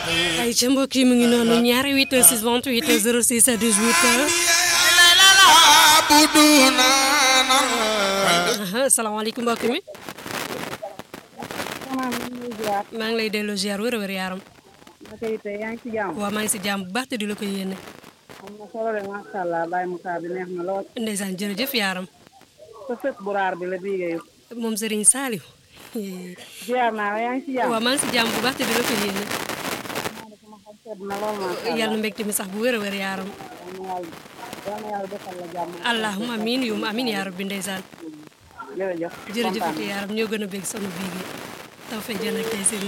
ay ca mbokk yi mu ngi noonu ñaari 8 6 28 06 18 salaamaaleykum mbokk mi maa ngi lay delloo ziar wër wër yaaram yaa ngi ci jàmm waaw maa ngi si jàmm bu baax te di la ko yéene am na solo de macha allah Baye Moussa bi neex na lool ndeysaan jërëjëf yaaram sa sët bu raar bi la biigee moom Serigne Saliou ziar naa la yaa ngi ci jàmm waaw maa ngi si jàmm bu baax te di la ko yéene sama xol sedd na lool macha allah yàlla mbégte mi sax bu wër wër yaaram yal na yàlla defal la jàmm allahumma amiin yum amiin yaa rabbi ndeysaan jërëjëf jërëjëf yaaram ñoo gën a bég sonu bii gi taw fay jën ak tey